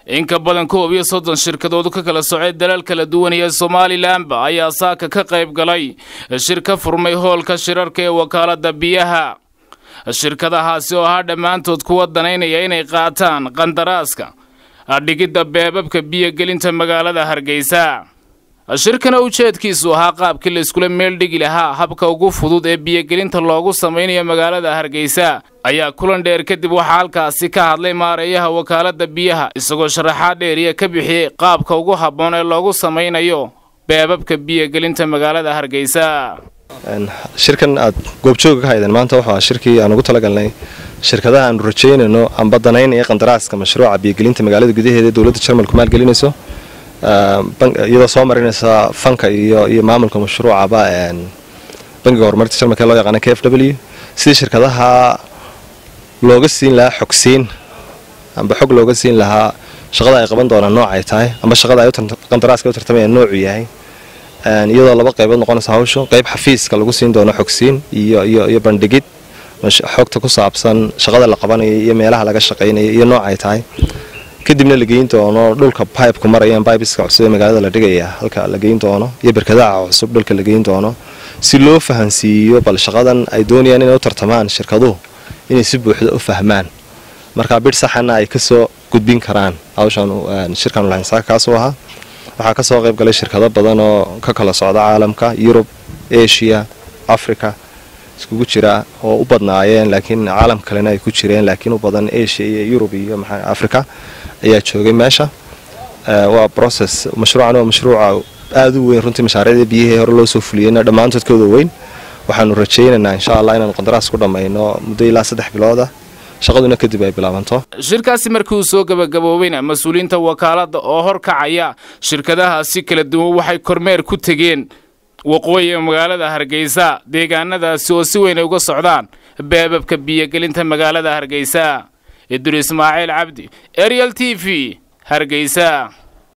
in ka badan koob iyo soddon shirkadood ka kala socay dalal kala duwan iyo somalilanba ayaa saaka ka qayb galay shir ka furmay hoolka shirarka ee wakaalada biyaha shirkadahaasi oo ahaa dhammaantood kuwa danaynaya inay qaataan qandaraaska dhigidda beebabka biyogelinta magaalada hargeysa shirkana ujeedkiisu ahaa qaabkii la iskula meel dhigi lahaa habka ugu fudud ee biyogelinta loogu samaynayo magaalada hargeysa ayaa kulan dheer kadib waxaa halkaasi ka hadlay maareeyaha wakaalada biyaha isagoo sharaxaad dheeriya ka bixiyey qaabka ugu habboon ee loogu samaynayo beebabka biyogelinta magaalada hargeysa shirkan aad goobjooga ka haydeen maanta wuxuu shirkii aan ugu talagalnay shirkadaha aanu rajaynayno amba danaynaya qandaraaska mashruuca biyogelinta magaalada gudaheeda ee dowladda jarmalku maalgelinayso iyadoo soo marinaysa fanka iyo iyo maamulka mashruucaba bangiga horumarinta jarmalka ee loo yaqaana k f w sidii shirkadaha looga siin lahaa xogsiin amba xog looga siin lahaa shaqada ay qaban doonaan nooc ay tahay amba shaqada ay qandaraaska u tartamayaan noocu yahay iyadoo laba qaybood noqonaysa hawshu qayb xafiiska lagu siin doono xogsiin iyo iyo iyo bandhigid xogta ku saabsan shaqada la qabanayo iyo meelaha laga shaqaynayo iyo nooc ay tahay kadibna la geyn doono dhulka bibku marayaan bibeska cusub ee magaalada la dhigaya halka la geyn doono iyo berkadaha cusub dhulka la geyn doono si loo fahansiiyo bal shaqadan ay doonayaan inay u tartamaan shirkaduhu inay si buuxda u fahmaan markaa bidh saxana ay kasoo gudbin karaan hawshan shirkan lahaynsaaka kaasuu ahaa waxaa kasoo qayb galay shirkado badan oo ka kala socda caalamka yurub asia africa iskugu jira oo u badnaayeen laakiin caalam kalena ay ku jireen laakiin u badan asia iyo yurub iyo maxaa africa ayaa joogay meesha waa process mashruucan waa mashruuca aada u weyn runtii mashaariicda biyihii hore loo soo fuliyeyna dhammaantoodkooda weyn waxaanu rajaynaynaa insha allah inaanu qandaraas ku dhammayno muddo ilaa saddex bilooda shaqaduna kadib ay bilaabanto shirkaasi markii uu soo gebagaboobayna mas-uuliyiinta wakaaladda oo horkacaya shirkadahaasi kala duwan waxay kormeer ku tegeen waqooyiga magaalada hargeysa deegaanadaasi oo si weyn ay uga socdaan beebabka biyogelinta magaalada hargeysa idur ismaaciil cabdi ariel t v hargeysa